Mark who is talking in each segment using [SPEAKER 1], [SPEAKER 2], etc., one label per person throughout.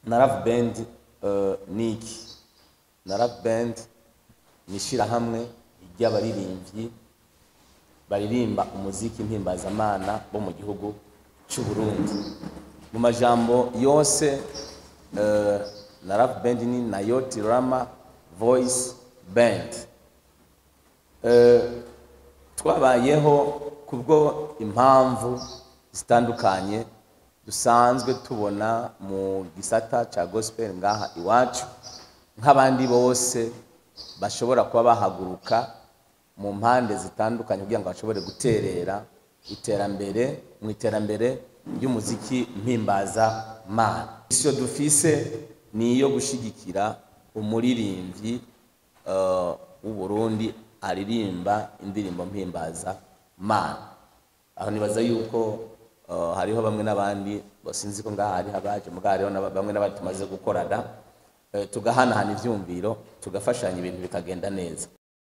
[SPEAKER 1] na Love Band eh, ni iki na Love Band ni ishyirahamwe ry'abaririmbyi baririmba umuziki mpimbazamana bo mu gihugu cy'u Burundi mu majambo yose eh, na Love Band ni Nayoti Rama Voice Band Eh, twabayeho kubwo impamvu zitandukanye dusanzwe tubona mu gisata cya gospel ngaha iwacu nk'abandi bose bashobora kuba bahaguruka mu mpande zitandukanye kugira ngo bashobore guterera iterambere mu iterambere ry'umuziki mpimbaza mana isiyo dufise ni iyo gushyigikira umuririmbyi eh, w'u Burundi aririmba indirimbo mpimbaza mana aho nibaza yuko eh, hariho bamwe n'abandi sinzi ko ngaha hariho abaje mugabo hariho n'aba- bamwe n'abandi tumaze gukorana eh, tugahanahana ivyumviro tugafashanya ibintu bikagenda neza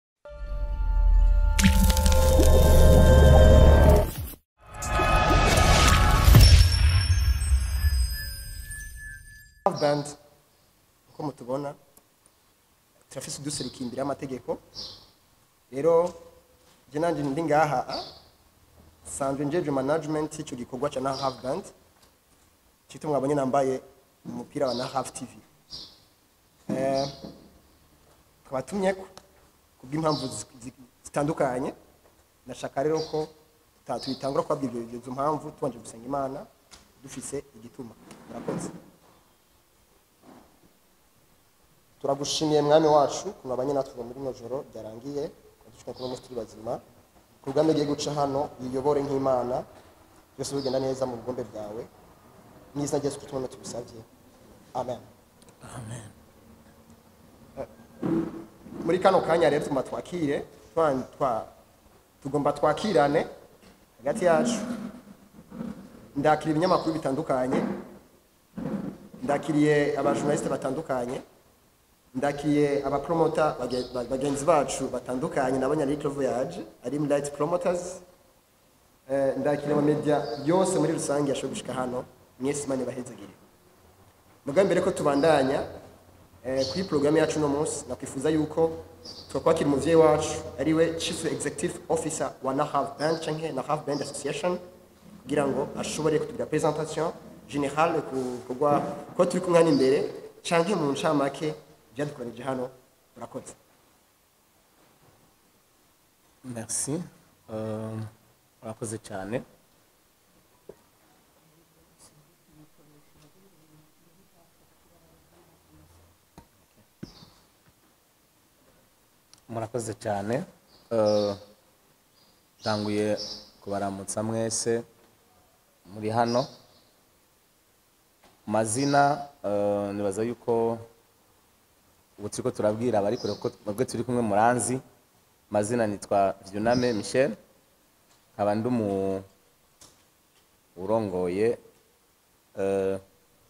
[SPEAKER 2] Love Band uko mutubona turafise uduserukira imbere y'amategeko rero je nanje ndi ngaha ah, sanzwe njeje management y'ico gikorwa ca Nahav Band cito mwabonye nambaye umupira wa Nahav TV eh twabatumyeko kubw'impamvu zi- zi- zitandukanye ndashaka rero ko tuta- tuyitangura kubabwira ibyo- izo mpamvu tubanje gusenga imana dufise igituma murakoze turagushimiye mwami wacu kumabanye natwe muri no joro ryarangiye dushaka kuba muri bazima kurugamba igiye guca hano yiyobore nk'imana byose bigenda neza mu bugombe bwawe mu izina rya Yesu Kristo tubisabye amen Eh, muri kano kanya rero tugomba twakire twa- twa- tugomba twakirane hagati yacu ndakira ibinyamakuru bitandukanye ndakiriye abajournaliste batandukanye ndakiye abapromota bage- ba- bagenzi bacu batandukanye nabonye ari Little Voyage ari Light Promoters eh, ndakiriye ama media yose muri rusange yashoboye gushika hano mwese imana ibahezagire mugambi mbere ko tubandanya eh, kuri programme yacu no munsi nakwifuza yuko twakwakira umuvyeyi wacu ariwe Chief Executive Officer wa Nahav Band canke Nahav Band Association kugira ngo ashobore kutugira presentation générale ku kugwa ko turi kumwe hano imbere canke mu ncamake byadukoranije hano murakoze
[SPEAKER 1] merci Euh, murakoze cyane murakoze cyane Euh, ntanguye kubaramutsa mwese muri hano mazina eh, nibaza yuko ubu turiko turabwira abari kure kuko mwebwe turi kumwe muranzi mazina nitwa Vyuname Michel nkaba ndi umu urongoye eh,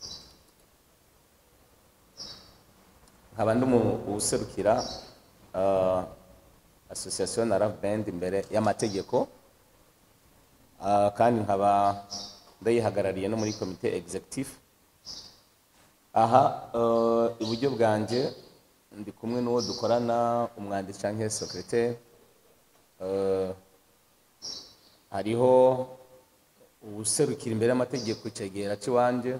[SPEAKER 1] nkaba ndi umu userukira eh, association na Love Band imbere y'amategeko Ah, kandi nkaba ndayihagarariye no muri komite executive aha eh, iburyo bwanjye ndi kumwe n'uwo dukorana umwanditsi cyangwa secrétaire Eh, hariho uwuserukira imbere y'amategeko icegera cy'iwanjye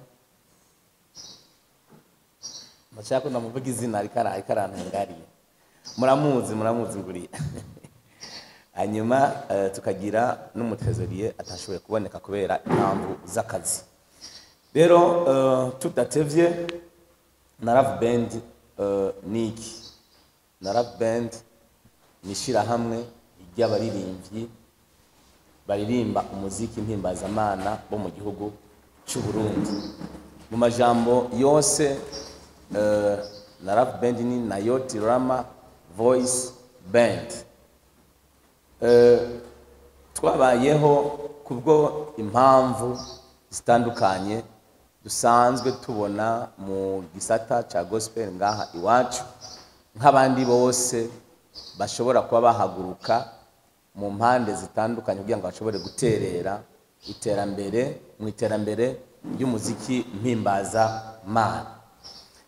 [SPEAKER 1] ndashaka ko ndamuvuga izina ariko ara- ariko arantangariye muramuzi muramuzi nguriya hanyuma eh, tukagira n'umutrezoriye atashoboye kuboneka kubera impamvu z'akazi rero eh, tudatevye na Love Band eh, ni iki na Love Band ni ishyirahamwe ry'abaririmbyi baririmba umuziki mpimbazamana bo mu gihugu cy'u Burundi mu majambo yose eh, na Love Band ni Nayoti Rama Voice Band Eh, twabayeho kubwo impamvu zitandukanye dusanzwe tubona mu gisata cya gospel ngaha iwacu nk'abandi bose bashobora kuba bahaguruka mu mpande zitandukanye kugira ngo bashobore guterera iterambere mu iterambere ry'umuziki mpimbaza mana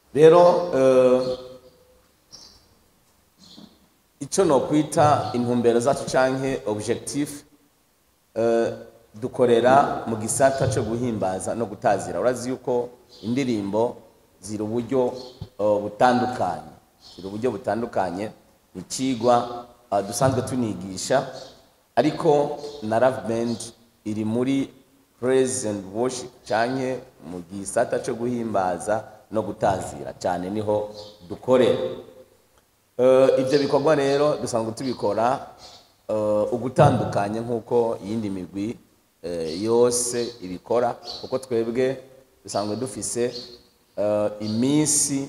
[SPEAKER 1] rero eh, icyo nokwita intumbero zacu canke objectif eh, dukorera mu gisata cyo guhimbaza no gutazira urazi yuko indirimbo ziri uburyo eh, butandukanye ziri uburyo butandukanye ni ikigwa eh, dusanzwe tunigisha ariko na love band iri muri praise and worship canke mu gisata cyo guhimbaza no gutazira cyane niho dukorera Eh, ibyo bikorwa rero dusanzwe tubikora eh, ugutandukanye nk'uko iyindi migwi eh, yose ibikora kuko twebwe dusanzwe dufise eh, iminsi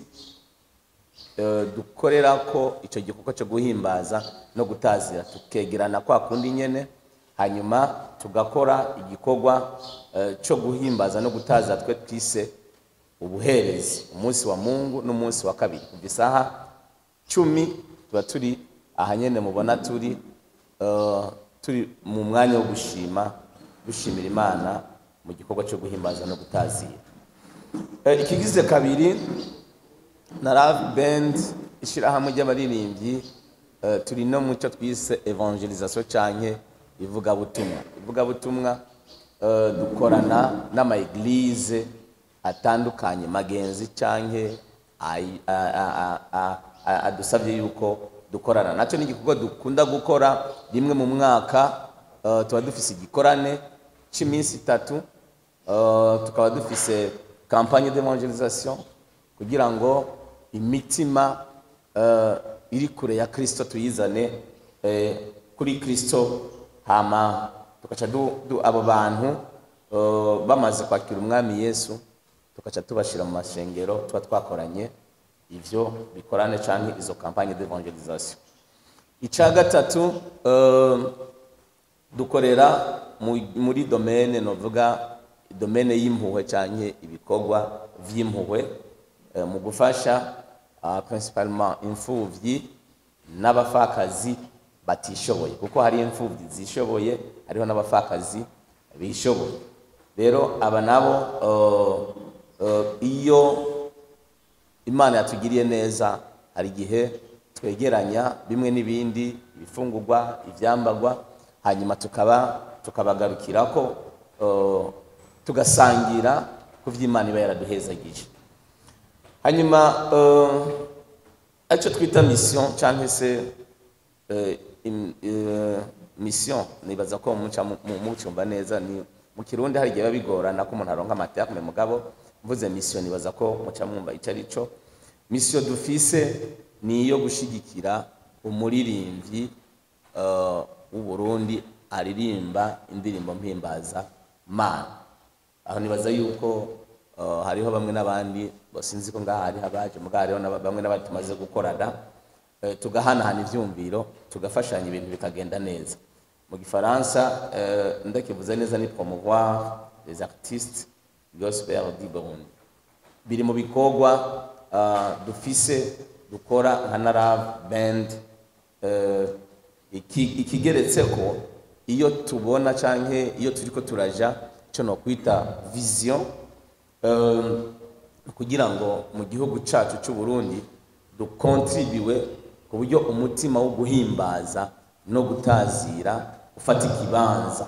[SPEAKER 1] eh, dukorera ko icyo gikorwa cyo guhimbaza no gutazira tukegerana kwa kundi nyene hanyuma tugakora igikorwa eh, cyo guhimbaza no gutazira twe twise ubuherezi umunsi wa mungu n'umunsi wa kabiri kuva isaha cumi tuba turi aha nyene mubona turi eh, turi mu mwanya wo gushima dushimira imana mu gikorwa cyo guhimbaza no gutazira Eh, ikigize kabiri na Love Band ishyirahamwe ry'abaririmbyi eh, turi no mu cyo twise evangelisation canke ivugabutumwa ivugabutumwa eh, dukorana n'ama-eglise atandukanye magenzi canke ay- a- a- a- a- a- adusabye yuko dukorana nacyo ni igikorwa dukunda gukora rimwe mu mwaka eh, tuba dufise igikorane cy'iminsi itatu eh, tukaba dufise campagne d'evangelisation kugira ngo imitima eh, iri kure ya kristo tuyizane eh, kuri kristo hama tugaca du, du, abo bantu eh, bamaze kwakira umwami yesu tugaca tubashira mu mashengero tuba twakoranye ivyo bikorane canke izo campagne d'evangelisation icya gatatu eh, dukorera mu- muri domene novuga domene y'impuhwe canke ibikorwa vy'impuhwe eh, mu gufasha ah, principalement imfuvyi n'abapfakazi batishoboye kuko hari imfuvyi zishoboye hariho n'abapfakazi bishoboye rero aba nabo eh, eh, iyo imana yatugiriye neza hari igihe twegeranya bimwe n'ibindi ibifungurwa ibyambagwa hanyuma tukaba tukabagarukira ko eh, tugasangira ku by'imana iba yaraduhezagije hanyuma eh, aricyo twita mission cyangwa se eh, im- eh, mission nibaza ko muca mu- mu- mucyumva neza ni mu kirundi hari igihe biba bigorana ko umuntu aronka amaterme mugabo mvuze mission nibaza ko muca mwumva icyo ari cyo mission dufise ni iyo gushigikira umuririmbyi eh, w'u Burundi aririmba indirimbo mpimbaza mana aho nibaza yuko eh, hariho bamwe n'abandi sinzi ko ngaha hariho abaje mugabo hariho n'aba- bamwe n'abandi tumaze gukorana eh, tugahanahana ivyumviro tugafashanya ibintu bikagenda neza mu gifaransa eh, ndakivuze neza ni promouvoir les artistes gospel du Burundi biri mu bikorwa ah, dufise dukora nka Narave band eh, iki- ikigeretse ko iyo tubona canke iyo turiko turaja ico nokwita vision eh, kugira ngo mu gihugu cacu c'u Burundi dukontribiwe ku buryo umutima wo guhimbaza no gutazira ufata ikibanza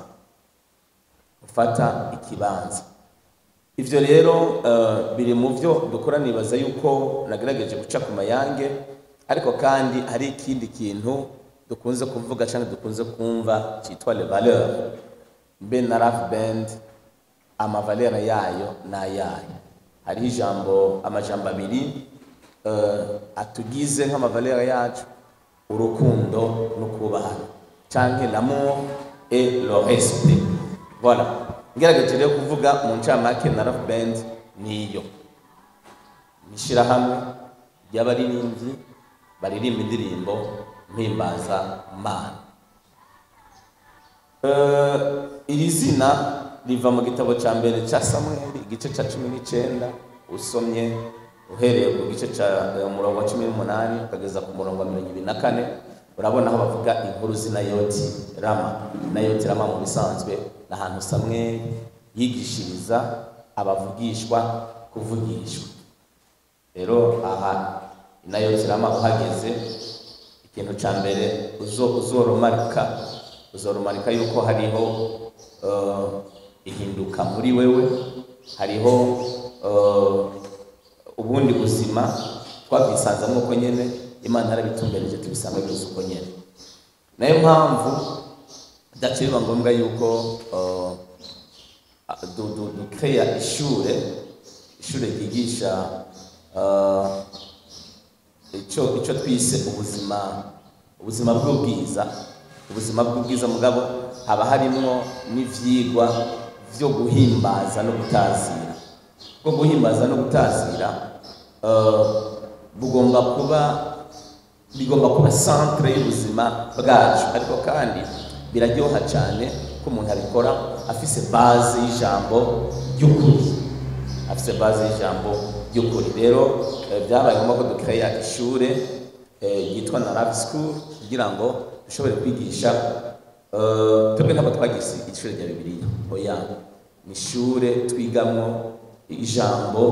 [SPEAKER 1] ufata ikibanza ivyo rero eh, biri mu byo dukora nibaza yuko nagerageje guca ku mayange ariko kandi hari ikindi kintu dukunze kuvuga cyangwa dukunze kumva cyitwa le valeur mbe na rap band amavalera yayo n'ayayo hariho ijambo amajambo abiri eh, atugize nk'amavalera yacu urukundo no kubahana canke l'amour et le respect voilà ngerageje rero kuvuga mu ncamake na rap band niyo ishirahamwe ry'abaririmbyi baririmba indirimbo mpimbaza mana Eh, iri zina riva mu gitabo cya mbere cya samweli igice cya cumi n'icyenda usomye uhereye ku gice cya eh, umurongo wa cumi n'umunani ukageza ku murongo wa mirongo ibiri na kane urabona aho bavuga inkuru z'inayoti rama inayoti rama mu bisanzwe ni ahantu samweli yigishiriza abavugishwa kuvugishwa rero aha inayo zirama uhageze ikintu ca mbere uzo uzoromarika uzoromarika yuko hariho uh, ihinduka muri wewe hariho uh, ubundi buzima twabwisanzamo uko nyene imana yarabitumbereje tubisanga byose uko nyene nayo mpamvu byaciye biba ngombwa yuko uh, du- du- dukeya ishure ishure ryigisha uh, ico ico twise ubuzima ubuzima bw'ubwiza ubuzima bw'ubwiza mugabo haba harimwo n'ivyigwa vyo guhimbaza no gutazira bwo guhimbaza no gutazira uh, bugomba kuba bigomba kuba centre y'ubuzima bwacu ariko kandi biraryoha cyane ko umuntu abikora afise base y'ijambo ry'ukuri afise base y'ijambo ry'ukuri rero eh, byabaye ngombwa ko dukeya ishure eh, yitwa na Love School kugira ngo dushobore kwigisha eh, twebwe ntabwo twagize ishure rya bibiliya oya ni ishure twigamwo ijambo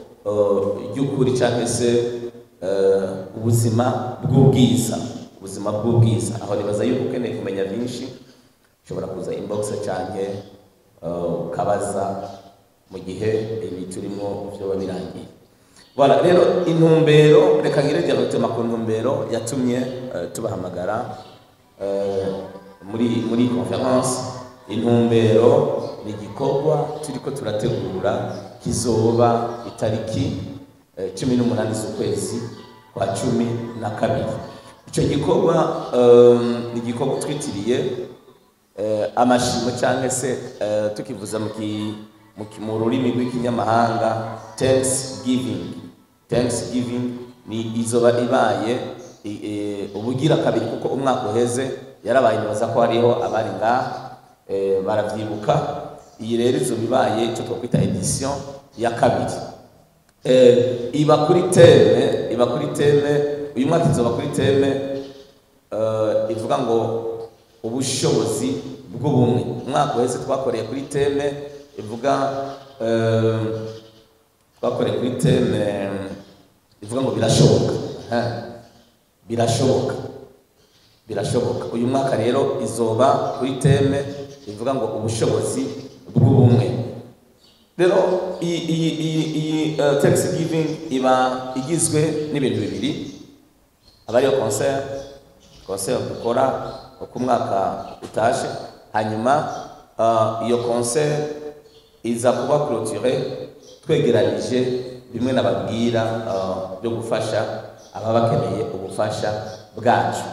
[SPEAKER 1] eh, ry'ukuri cyangwa se eh, ubuzima bw'ubwiza ubuzima bw'ubwiza aho nibaza yuko ukeneye kumenya byinshi ushobora kuza inbox canke uh, ukabaza mu gihe ibi turimo vyoba birangiye voilà rero intumbero reka ngire diagotema ku ntumbero yatumye uh, tubahamagara uh, muri muri conference intumbero ni igikorwa turiko turategura kizoba itariki eh, cumi n'umunani z'ukwezi kwa cumi na kabiri icyo gikorwa um, ni igikorwa twitiriye eh, amashimo cyangwa se eh, tukivuza mu ki- mu ki- mu rurimi rw'ikinyamahanga thanksgiving thanksgiving ni izoba ibaye i- eh, ubugira kabiri kuko umwaka uheze yarabaye nibaza ko hariho abari ngaha eh, baravyibuka iyi rero izoba ibaye icyo twakwita edition ya kabiri eh, iba kuri teme iba kuri teme uyu mwaka izoba kuri teme eh, ivuga ngo ubushobozi bw'ubumwe umwaka uheze twakoreye kuri teme ivuga eh, twakoreye kuri teme ivuga ngo birashoboka Eh, birashoboka birashoboka uyu mwaka rero izoba kuri teme ivuga ngo ubushobozi bw'ubumwe rero iyi iyi iyi iyi uh, thanksgiving iba igizwe n'ibintu bibiri aba ariyo concert concert dukora uko umwaka utashe hanyuma uh, iyo concert iza kuba clôturé twegeranije bimwe nababwira uh, byo gufasha ababa bakeneye ubufasha bwacu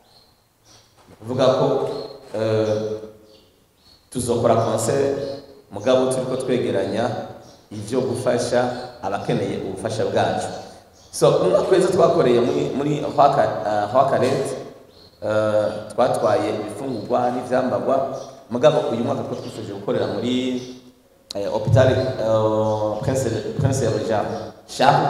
[SPEAKER 1] ni ukuvuga ko uh, tuzokora concert mugabo turiko twegeranya ivyo gufasha abakeneye ubufasha bwacu so umwaka wese twakoreye muri muri hwakaret uh, twatwaye ibifungurwa n'ivyambagwa mugabo uyu mwaka two twifuje gukorera muri eh, hopital uh, prince prince ya jean shahu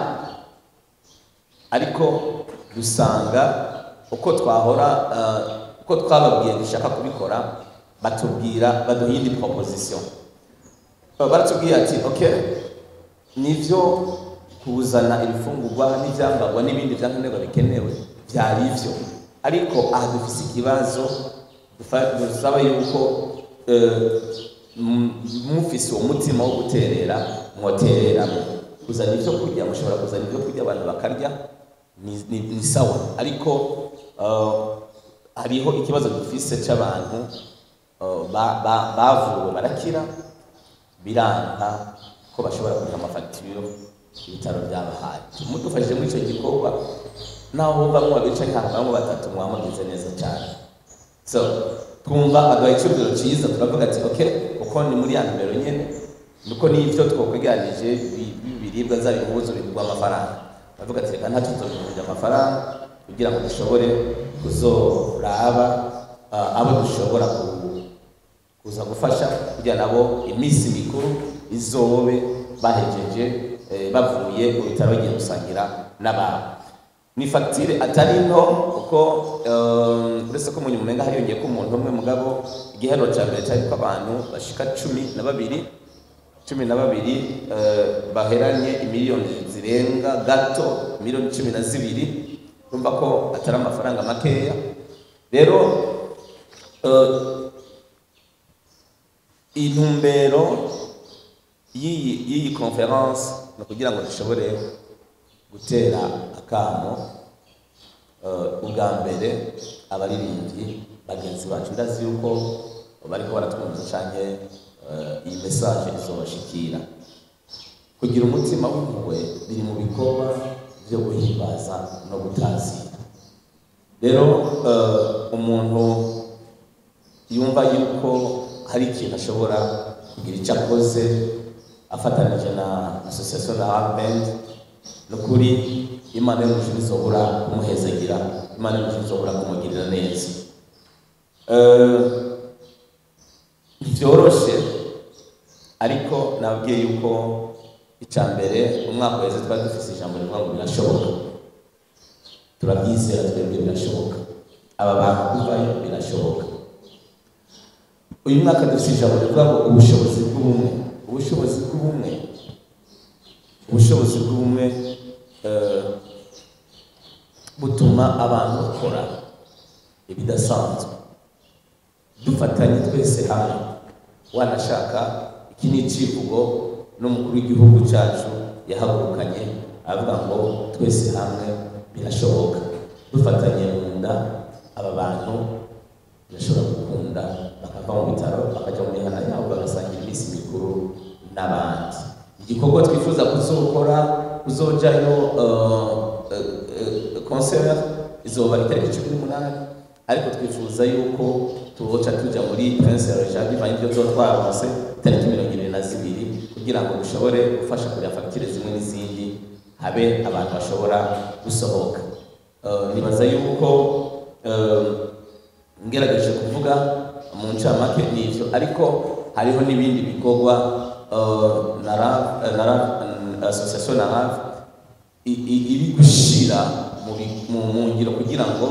[SPEAKER 1] ariko dusanga uko twahora uh, uko twababwiye dushaka kubikora batubwira baduha iyindi proposition Uh, baratubwiye ati okay nivyo kuzana ibifungurwa n'ivyambagwa n'ibindi vyankenerwa bikenewe vyari ivyo ariko aha dufise ikibazo dufa- dusaba yuko eh, m- mufise uwo mutima wo guterera mwotereramo kuzana ivyo kurya mushobora kuzana ivyo kurya abantu bakarya ni, ni, ni sawa ariko uh, hariho ikibazo dufise c'abantu uh, ba- ba- bavuwe barakira biranga ko bashobora kugira amafagitire ibitaro byabahaye mudufashije muri icyo gikorwa naho bamwe babicaye ahantu bamwe batatu mwamugize neza cyane so twumva aduha icyubahiro cyiza turavuga ati ok kuko ni muri ya nimero nyine nuko n'ibyo twakweganije biribwa zaba impuzu bigurwa amafaranga baravuga ati reka ntacyo tuzabigurira amafaranga kugira ngo dushobore kuzoraba ah, abo dushobora ku- kuza gufasha kugira nabo iminsi mikuru izobe bahejeje eh, bavuye mu bitaro bagiye gusangira n'abantu ni fagitire atari nto kuko eh, uretse ko mu nyuma umenga hariyongeye ko umuntu umwe mugabo igihero cya mbere cyari ko abantu bashika cumi na babiri cumi na babiri eh, baheranye imiliyoni zirenga gato miliyoni cumi na zibiri urumva ko atari amafaranga makeya rero eh, intumbero y'iyi y'iyi conference ni ukugira ngo dushobore gutera akamo eh, ubwa mbere abaririmbyi bagenzi bacu ndazi yuko bariko baratwumva canke eh, iyi message izobashikira kugira umutima w'impuhwe biri mu bikorwa byo guhimbaza no gutazira rero eh, umuntu yumva yuko hari ikintu ashobora kugira icyo akoze afatanije na association na Harband ni ukuri imana y'umujuru izobura kumuhezagira imana y'umujuru izobura kumugirira neza Eh, ntivyoroshe ariko nabwiye yuko icya mbere umwaka wese twari dufise ijambo rivuga ngo birashoboka turabyizera twebwe birashoboka aba bantu kuvayo birashoboka uyu mwaka dufite ijambo rivuga ngo ubushobozi bw'ubumwe ubushobozi bw'ubumwe ubushobozi bw'ubumwe eh, butuma abantu bakora ibidasanzwe dufatanye twese hamwe wanashaka iki ni icivugo n'umukuru w'igihugu cyacu yahagurukanye avuga ngo twese hamwe birashoboka dufatanye mu nda aba bantu birashobora gukunda bakava mu bitaro bakajya mu mihana yabo bagasangira iminsi mikuru n'abandi igikorwa twifuza kuzokora kuzojayo concert izoba itariki cumi n'umunani ariko twifuza yuko tuboca tuja muri prince roja bivanye ibyo tuba twaronse itariki mirongo ibiri na zibiri kugira ngo dushobore gufasha kurya fagitire zimwe n'izindi habe abantu bashobora gusohoka Eh, nibaza yuko eh, ngerageje kuvuga mu ncamake ni ivyo ariko hariho n'ibindi bikorwa eh, na RAV eh, na RAV eh, association na RAV i- i- iri gushira mu bi- mu mu ngiro kugira ngo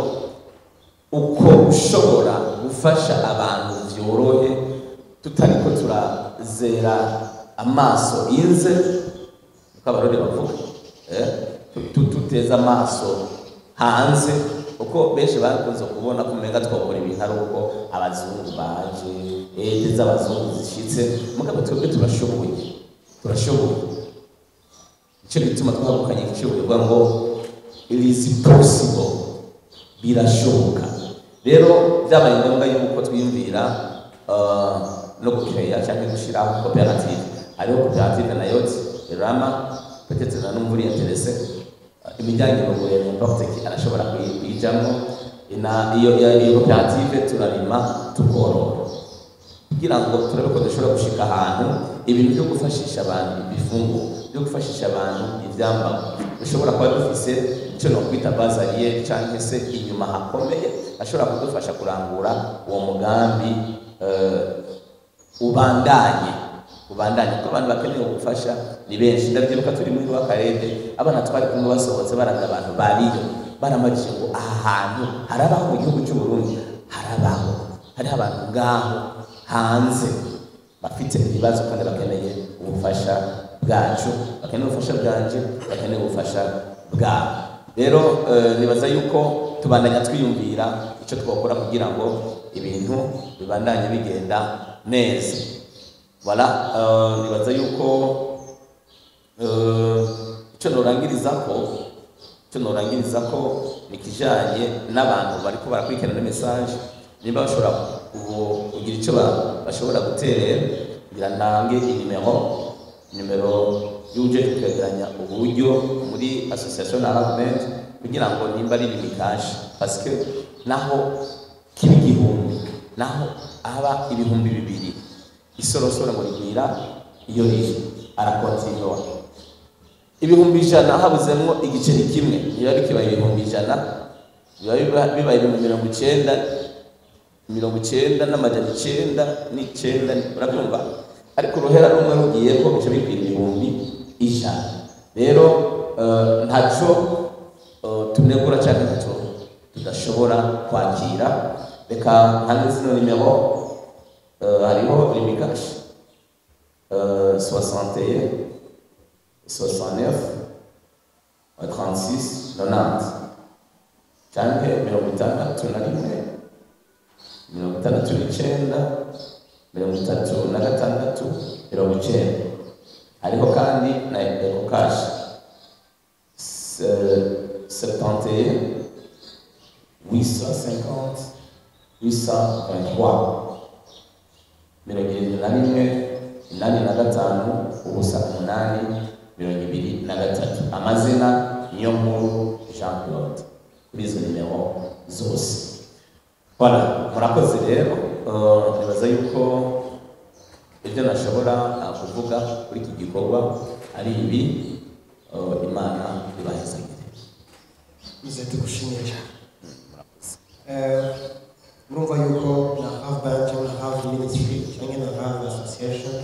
[SPEAKER 1] uko ushobora gufasha abantu vyorohe tutariko turazera amaso inze uko abarori bavuga eh? tu- tu- tuteza amaso hanze uko benshi bakunze kubona ko umenga twakora ibintu ari uko abazungu baje ede z'abazungu zishitse mugabo twebwe turashoboye turashoboye nicyo gituma twahagukanye igiciro bivuga ngo it is possible birashoboka rero byabaye ngombwa yuko twiyumvira uh, no gukeya cyangwa gushyiraho koperative hariho koperative na yoti rama peut-être na numva uri interese uh, imijyanye n'ubuye n'importe qui arashobora kuyi- kuyijamo na iyo iyo iyo koperative turarima tukorora kugira ngo turabe ko dushobora gushika ahantu ibintu byo gufashisha abantu ibifungo byo gufashisha abantu ibyambagwa dushobora kuba dufise icyo nokwita bazariyeri cyangwa se inyuma hakomeye ashobora kudufasha kurangura uwo mugambi eh, ubandanye ubandanye kuko abantu bakeneye ubufasha ni benshi ndabyibuka turi muri w'akarere abana twari kumwe basohotse baraga abantu bariyo baramajije ngo aha hantu harabaho mu gihugu cy'u Burundi harabaho hariho abantu ngaho hanze bafite ibibazo kandi bakeneye ubufasha bwacu bakeneye ubufasha bwanje bakeneye ubufasha bwabo rero eh, nibaza yuko tubandanya twiyumvira icyo twakora kugira ngo ibintu bibandanye bigenda neza voilà eh, nibaza yuko eh, icyo norangiriza ko icyo norangiriza ko ni ikijanye n'abantu bariko barakurikirana message nimba bashobora ku- kugira icyo ba- bashobora guterera kugira nange inimero nimero y'uje kwegeranya uburyo muri association na Ravement kugira ngo nimba ari limitaje parce que naho kiba igihumbi naho aba ibihumbi bibiri isorosoro ngo rigwira iyo riri arakontinua ibihumbi ijana habuzemwo igiceri kimwe biba bikibaye ibihumbi ijana biba biba- bibaye ibihumbi mirongo icenda mirongo icenda n'amajana icenda n'icenda urabyumva ariko uruhera rumwe rugiyeko bica bikwira ibihumbi ijana rero eh, ntaco eh, tunegura cyangwa ntaco tudashobora kwakira reka ntange zino nimero eh, hariho rimikashi euh, 61 69 36 90 canke mirongo itandatu na rimwe mirongo itandatu n'icyenda mirongo itatu na gatandatu mirongo icyenda hariho kandi na eko kashi septante huit cent cinquante huit cent vingt-trois mirongo irindwi na rimwe inani na gatanu ubusa umunani mirongo ibiri na gatatu amazina niyo nkuru jean claude kuri izo nimero zose Voilà, murakoze rero uh, nibaza yuko ibyo nashobora uh, kuvuga kuri iki gikorwa ari ibi uh, imana ibahezagire
[SPEAKER 2] Ize tugushimire cyane
[SPEAKER 1] murakoze
[SPEAKER 2] Eh, murumva yuko na half band cyangwa na half ministry cyangwa na half association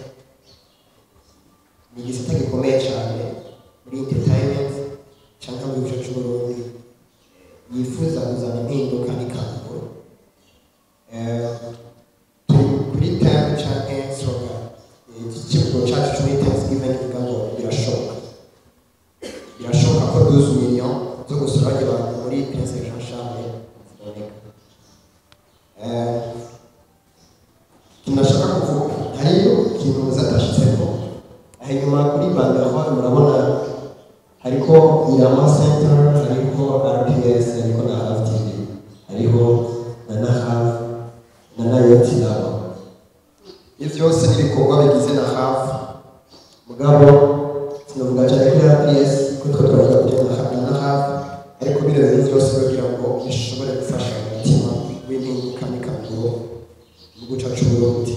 [SPEAKER 2] ni igisata gikomeye cyane muri entertainment cyangwa mu gice cy'uburundi eh, yifuza kuzana impinduka n'ikanguro Eh, turi kuri time cyangwa slogan Eh, iki kivugo cyacu cyo muri thanksgiving kivuga ngo birashoboka birashoboka ko 12 million zo gusura abantu muri Prince Jean Charles ziboneka Eh, kinashaka kuvuga hariyo ikintu muzatashyizemo aho inyuma kuri banderole murabona hariko irama center hariko rps hariko na hav tv hariho na na hav na nayoti nabo ibyo byose ni ibikorwa bigize na hav mugabo sinavuga cyane kuri rps ko twe twavuga kuri na hav na hav ariko bino bintu byose kugira ngo bishobore gufasha umutima w'impinduka n'ikanguro mu guca c'uburundi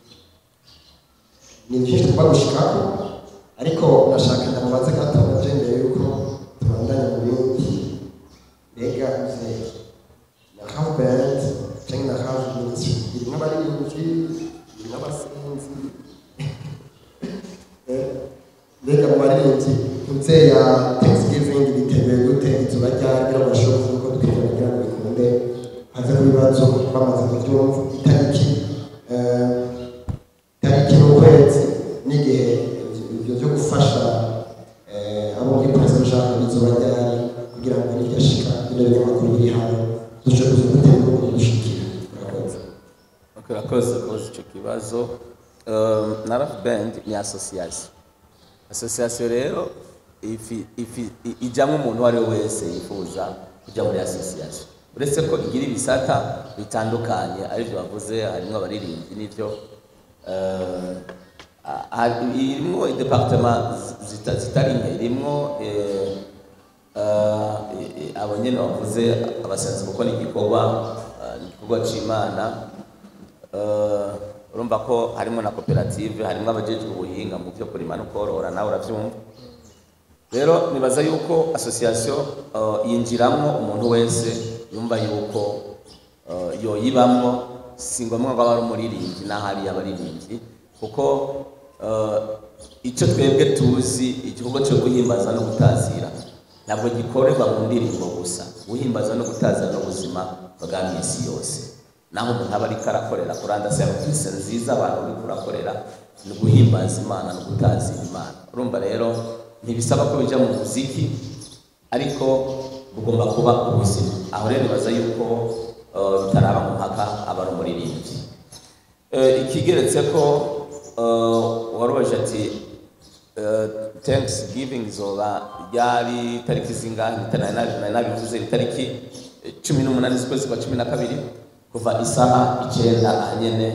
[SPEAKER 2] ni byinshi tugomba gushikako ariko nashaka ndamubaze gato naje mbere yuko tubandanya mu bindi mbega uze na half band cyangwa na half ministry irimwo abaririmbyi irimwo abasinzi Eh, mbega mu baririmbyi tuze ya thanksgiving biteguye gute izuba ryari kugira ngo bashobore kuvuga ko twiteguye kugira ngo bikunde haze ku bibazo bamaze kubyumva itariki eh, tariki n'ukwezi n'igihe ibyo byo gufasha eh, abo muri president Jean bizuba ryari kugira ngo n'iryashika bino binyamakuru biri hano duce kuza dutera uko dushikira murakoze
[SPEAKER 1] Ok, urakoze kubaza icyo kibazo Um, na raf band ni association association rero ifi, ifi, i- ijamwo umuntu uwo ari we wese yifuza kujya muri association uretse ko igira ibisata bitandukanye aribyo bavuze harimo abaririmbyi n'ibyo uh, ah, hari- irimwo departement zita- zitari nke irimwo eh, uh, eh, eh, abo nyene bavuze abasenzi kuko ni igikorwa uh, ni igikorwa c'imana Eh, urumva ko harimo na koperative harimo abajejwe ubuhinga mu byo kurima no korora nawe urabyumva rero nibaza yuko association eh, yinjiramo umuntu wese yumva yuko eh, yoyibamwo si ngombwa ngo abe ari umuririmbyi n'ahari abaririmbyi kuko eh, icyo twebwe tuzi igikorwa cyo guhimbaza no gutazira ntabwo gikorerwa mu ndirimbo gusa guhimbaza no gutazira n'ubuzima bwa minsi yose naho umuntu aba ariko arakorera kuranda serivisi nziza abantu uri kurakorera ni guhimbaza imana no gutazira imana urumva rero ntibisaba ko bijya mu muziki ariko bugomba kuba ubuzima aho rero nibaza yuko eh, bitaraba mu mpaka aba ari umuririmbyi Eh, ikigeretse ko eh, warubaje ati eh, thanksgiving izoba ryari tariki zingahe Nari nabi- nari nabivuze itariki eh, cumi n'umunani z'ukwezi kwa cumi na kabiri kuva isaha icyenda ahanyene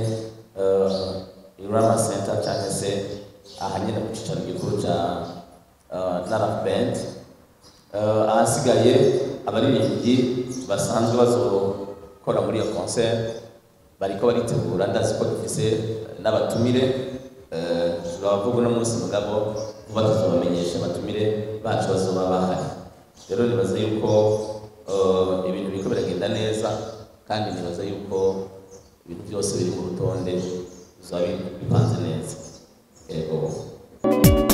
[SPEAKER 1] uh, irama center cyangwa se ahanyene ku cyicaro gikuru cya uh, naraf band uh, ahasigaye abaririmbyi basanzwe bazokora muri iyo concert bariko baritegura ndazi ko dufise n'abatumire uh, turabavuga uno munsi mugabo vuba tuzobamenyesha abatumire bacu bazoba bahari rero nibaza yuko uh, ibintu biriko biragenda neza kandi nibaza yuko ibintu byose biri mu rutonde bizaba bipanze neza yego